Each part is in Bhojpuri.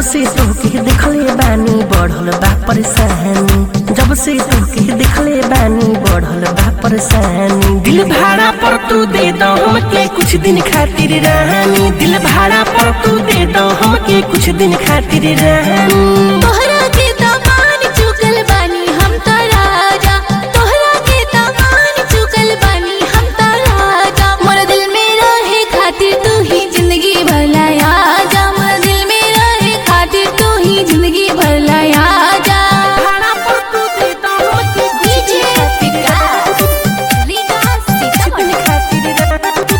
से तोके देखले बानी बढ़ल बा परेशानी जब से तोके देखले बानी बढ़ल बा परेशानी दिल भाड़ा पर तू दे दो हमके कुछ दिन खातिर रानी दिल भाड़ा पर तू दे दो हमके कुछ दिन खातिर रानी तोहरा के दामान चुकल बानी हम त राजा तोहरा के दामान चुकल बानी हम त राजा मोर दिल में रहे खातिर तू ही जिंदगी भर लाया जा मोर दिल में रहे खातिर तू ही जिंदगी भर लाया जा भाड़ा पर तू दे दो हमके कुछ डीजे दिन खातिर विकास विकास कुछ दिन खातिर रानी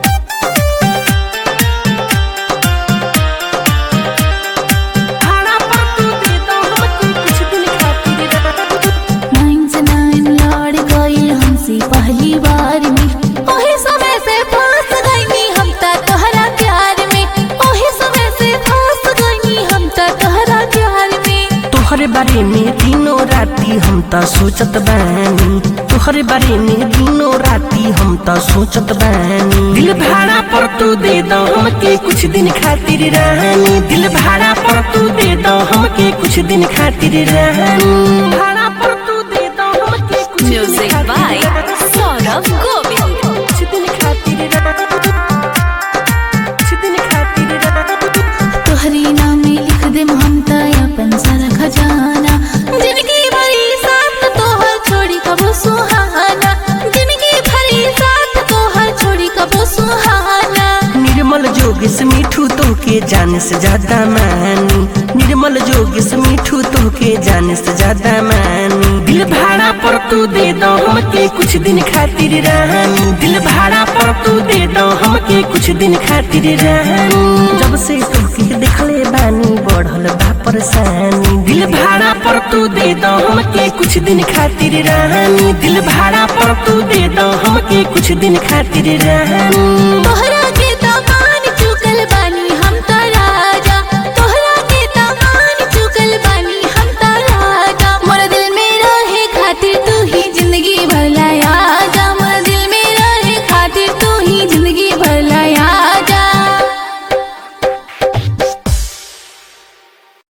भाड़ा पर तू दे दो हमके कुछ दिन खातिर रानी नाइन से नाइन लड़ गई हमसे पहली बार में ओही समय से फंस गई हम त तोहरा प्यार में ओही समय से फंस गई हम त तोहरा प्यार में तोहरे बारे में दिनों राती हम त सोचत बानी तोहरे बारे में दिनों राती हम त सोचत बानी दिल भाड़ा पर तू दे दो हमके कुछ दिन खातिर रानी दिल भाड़ा पर तू दे दो हमके कुछ दिन खातिर रानी भाड़ा पर तू दे दो हमके कुछ दिन Music खातिर by रानी। सौरभ गोविल कुछ दिन खातिर रानी कुछ दिन खातिर रानी तोहरी नाम में लिख दे हम त अपन सारा खजाना जिंदगी भरी साथ तोहर छोड़ी कबो सुहाना जिंदगी भरी साथ तोहर छोड़ी कबो सुहाना निर्मल जोगिस मिठू तोके जाने से ज्यादा मानी निर्मल जोगिस मिठू तोके जाने से ज्यादा मानी दिल भाड़ा पर तू दे दो हमके कुछ दिन खातिर रानी दिल भाड़ा पर तू दे दो हमके कुछ दिन खातिर रानी जब से तोके देखले बानी बढ़ल बा परेशानी दिल भाड़ा पर तू दे दो हमके कुछ दिन खातिर रानी दिल भाड़ा पर तू दे दो हमके कुछ दिन खातिर रानी